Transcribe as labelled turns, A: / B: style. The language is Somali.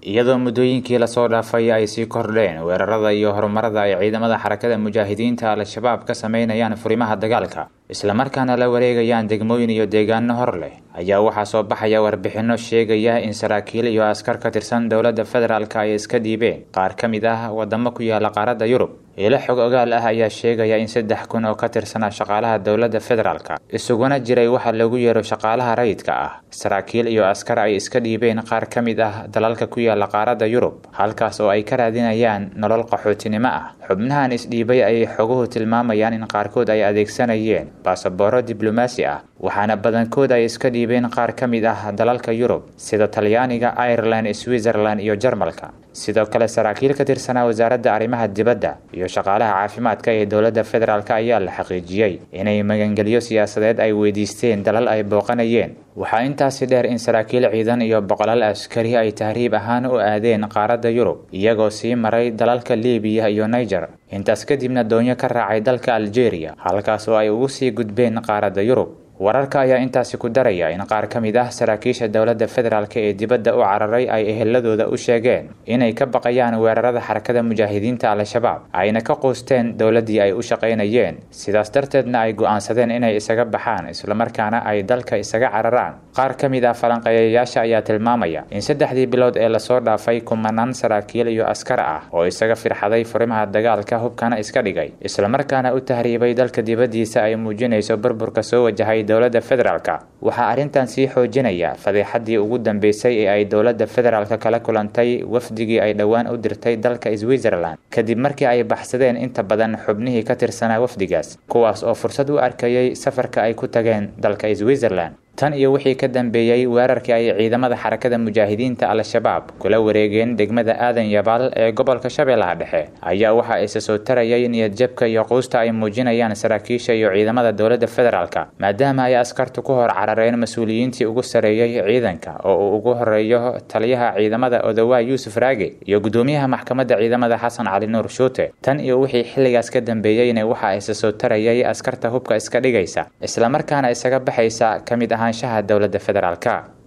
A: iyadoo muddooyinkii lasoo dhaafay ay sii kordheen weerarada iyo horumarada ay ciidamada xarakada mujaahidiinta al-shabaab ka sameynayaan furimaha dagaalka islamarkaana la wareegayaan degmooyin iyo deegaano hor leh ayaa waxaa soo baxaya warbixinno sheegaya in saraakiil iyo askar ka tirsan dowladda federaalk ay iska dhiibeen qaar ka mid ah wadamo ku yaala qaaradda yurub ilo xog ogaal ah ayaa sheegaya in saddex kun oo ka tirsanaa shaqaalaha dowladda federaalk isuguna jiray waxa lagu yeero shaqaalaha rayidka ah saraakiil iyo askar ay iska dhiibeen qaar ka mid ah dalalka ku yaala qaaradda yurub halkaas oo ay ka raadinayaan nolol qaxootinimo ah xubnahan isdhiibay ayay xoguhu tilmaamayaan in qaarkood ay adeegsanayeen baasabooro diblomaasi ah waxaana badankood ay iska dhiibeen qaar ka mid ah dalalka yurub sida talyaaniga ireland switzerland iyo jarmalka sidoo kale saraakiil ka tirsanaa wasaaradda arrimaha dibadda iyo shaqaalaha caafimaadka ee dowladda federaalk ayaa la xaqiijiyey inay magangelyo siyaasadeed ay weydiisteen dalal ay booqanayeen waxaa intaasi dheer in saraakiil ciidan iyo boqolaal askari ay tahriib ahaan u aadeen qaaradda yurub iyagoo sii maray dalalka libiya iyo niger intaas kadibna doonyo ka raacay dalka algeria halkaas oo ay ugu sii gudbeen qaaradda yurub wararka ayaa intaasi ku daraya in qaar ka mid ah saraakiisha dowladda federaalk ee dibadda u cararay ay eheladooda u sheegeen inay ka baqayaan weerarada xarakada mujaahidiinta al-shabaab ayna ka quusteen dowladdii ay u shaqaynayeen sidaas darteedna ay go'aansadeen inay isaga baxaan islamarkaana ay dalka isaga cararaan qaar ka mid ah falanqeeyayaasha ayaa tilmaamaya in saddexdii bilood ee lasoo dhaafay kumanaan saraakiil iyo askar ah oo isaga firxaday furimaha dagaalka hubkana iska dhigay islamarkaana u tahriibay dalka dibaddiisa ay muujinayso burburka soo wajahay dowladda federaalk waxaa arrintan sii xoojinaya fadeexadii ugu dambeysay ee ay dowladda federaalk kala kulantay wafdigii ay dhowaan u dirtay dalka switzerland kadib markii ay baxsadeen inta badan xubnihii ka tirsanaa wafdigaas kuwaas oo fursad u arkayay safarka ay ku tageen dalka switzerland tan iyo wixii ka dambeeyey weerarkii ay ciidamada xarakada mujaahidiinta al-shabaab kula wareegeen degmada aadan yabaal ee gobolka shabeellaha dhexe ayaa waxa isa soo tarayay niyadjabka iyo quusta ay muujinayaan saraakiisha iyo ciidamada dowladda federaalk maadaama ay askartu ku hor carareen mas-uuliyiintii ugu sareeyey ciidanka oo uu ugu horeeyo taliyaha ciidamada odowaa yuusuf raage iyo gudoomiyaha maxkamadda ciidamada xasan cali nuur shuute tan iyo wixii xilligaas ka dambeeyeyna waxa isa soo tarayay askarta hubka iska dhigaysa islamarkaana isaga baxaysa ka mid ahaanshaha dowladda federaalk